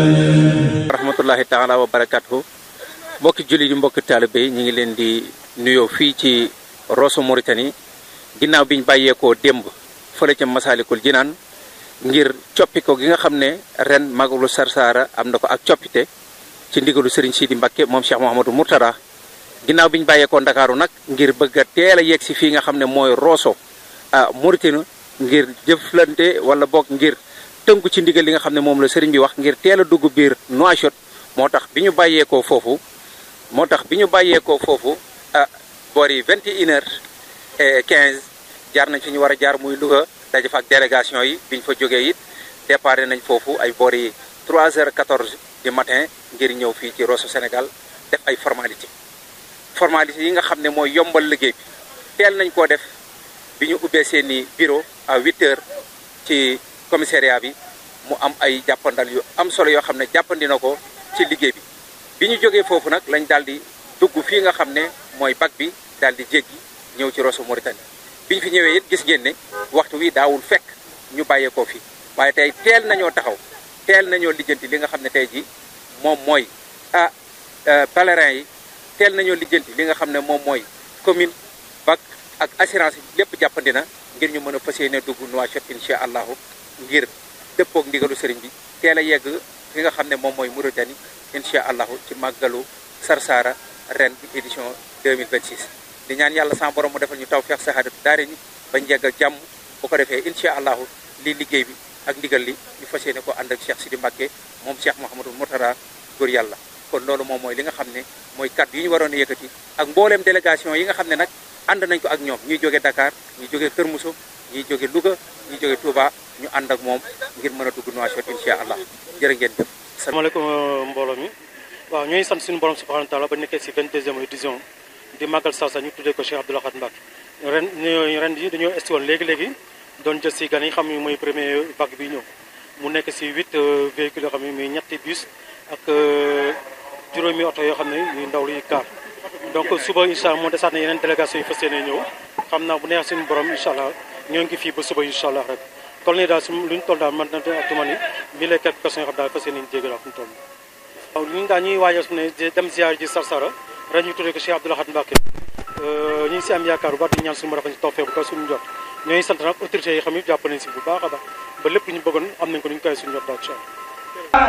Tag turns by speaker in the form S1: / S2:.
S1: rahmatullahi taala wa barakatuhu mbokki julli yi mbokki taalibe yi ñu ngi leen di nuyoo fii ci Rosso Mauritanie ginnaaw biñ bàyyeekoo démb fële ca Masalikul Jinaan ngir coppi ko gi nga xam ne ren magalu Sarsara am na ko ak coppite ci ndigalu Serigne Sidi Mbacké moom Cheikh Mouhamadou Mourtada ginnaaw biñ bàyyeekoo Ndakaaru nag ngir bëgg a teel a yegg si fii nga xam ne mooy Rosso ah Mauritanie ngir jëflante wala boog ngir tënku ci ndigal li nga xam ne moom la sëriñ bi wax ngir teel a dugg biir Nouakchott moo tax bi ñu bàyyeekoo foofu moo tax bi ñu bàyyeekoo foofu ah boori 21 heures et 15 jaar nañ fi ñu war a jaar muy Louga daje fa ak délégation yi bi ñu fa jógee it départ nañ foofu ay boori 3 heures 14 du matin ngir ñëw fii ci Rosso Sénégal def ay formalité formalité yi nga xam ne mooy yombal liggéey bi teel nañ koo def bi ñu ubbee seeni bureau à 8 heures ci commissariat bi mu am ay jàppandal yu am solo yoo xam ne jàppandi na ko ci liggéey bi bi ñu jógee foofu nag lañ daal di dugg fii nga xam ne mooy bac bi daal di jéggi ñëw ci Rosso Mauritanie bi ñu fi ñëwee it gis ngeen ne waxtu wi daawul fekk ñu bàyyeekoo fii waaye tey teel nañoo taxaw teel nañoo lijjanti li nga xam ne tey ji moom mooy ah pèlerin yi teel nañoo lijjanti li nga xam ne moom mooy commune bac ak assurance yi lépp jàppandi na ngir ñu mën a fas yéene dugg Nouakchott incha allahu ngir dëppoog ndigalu sëriñ bi teel a yegg fi nga xam ne moom mooy Mauritanie incha allahu ci màggalu Sarsara ren bi édition 2026. di ñaan yàlla sama borom mu defal ñu taw feex saxaadatu daare ni bañ yegg ak jàmm bu ko defee incha allahu lii liggéey bi ak ndigal li ñu fas yéene ko ànd ak Cheikh Sidi Mbacké moom Cheikh Mouhamadou Mourtada góor yàlla kon loolu moom mooy li nga xam ne mooy kàddu yi ñu waroon a yëkkati ak mbooleem délégation yi nga xam ne nag ànd nañ ko ak ñoom ñuy jóge Dakar ñuy jóge Kër Moussa ñuy jóge Louga ñuy jóge Touba ñu ànd ak moom ngir mën a dugg Nouakchott incha allah jërë ngeen jëf.
S2: asalaamaaleykum mbooloo mi waaw ñooy sant suñu borom subhanahu wa taala ba nekkee si 22e édition di màggal Sarsa ñu tuddee ko Cheikh Abdou Lahad Mbacké ren ren yi dañoo esti woon léegi-léegi doon jël si gan yi xam ne mooy premier vague bi ñëw mu nekk si huit véhicules yoo xam ne muy ñetti bus ak juróomi oto yoo xam ne muy ndaw luy car donc suba incha allah moo desaat na yeneen délégation yi fas yéene ñëw xam naa bu neex suñu borom incha allah ñoo ngi fii ba suba incha allah rek toll nii daal su lu ñu toll daal man na actuellement ni mille et quelques personnes yoo xam daal fas yéene jéggi daal fu mu toll waaw ñun daal ñuy waajal su ne dem ziar ji Sarsara ren ñu tuddee ko Cheikh Abdou Lahad Mbacké ñu ngi si am yaakaar bu baax di ñaan suñu borom ci tawfeex bu ko suñu jot ñooy sant nag autorités yi xam ne jàpp nañ si bu baax a baax ba lépp ñu bëggoon am nañ ko ni ñu koy suñu jot daal incha allah